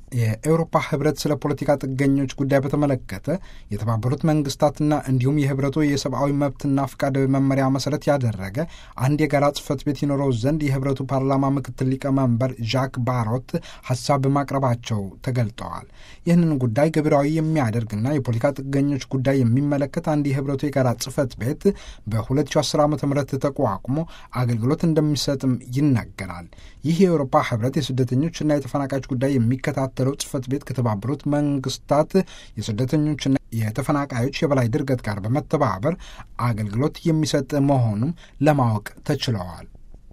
የኤውሮፓ ህብረት ስለ ፖለቲካ ጥገኞች ጉዳይ በተመለከተ የተባበሩት መንግስታትና እንዲሁም የህብረቱ የሰብአዊ መብትና ፍቃድ መመሪያ መሰረት ያደረገ አንድ የጋራ ጽህፈት ቤት ይኖረው ዘንድ የህብረቱ ፓርላማ ምክትል ሊቀመንበር ዣክ ባሮት ሀሳብ ማቅረባቸው ተገልጠዋል። ይህንን ጉዳይ ገቢራዊ የሚያደርግና የፖለቲካ ጥገኞች ጉዳይ የሚመለከት አንድ የህብረቱ የጋራ ጽህፈት ቤት በ2010 ዓ ም ተቋቁሞ አገልግሎት እንደሚሰጥም ይነገራል። ይህ የአውሮፓ ህብረት የስደተኞችና የተፈናቃዮች ጉዳይ የሚከታተለው ጽህፈት ቤት ከተባበሩት መንግስታት የስደተኞችና የተፈናቃዮች የበላይ ድርገት ጋር በመተባበር አገልግሎት የሚሰጥ መሆኑም ለማወቅ ተችለዋል።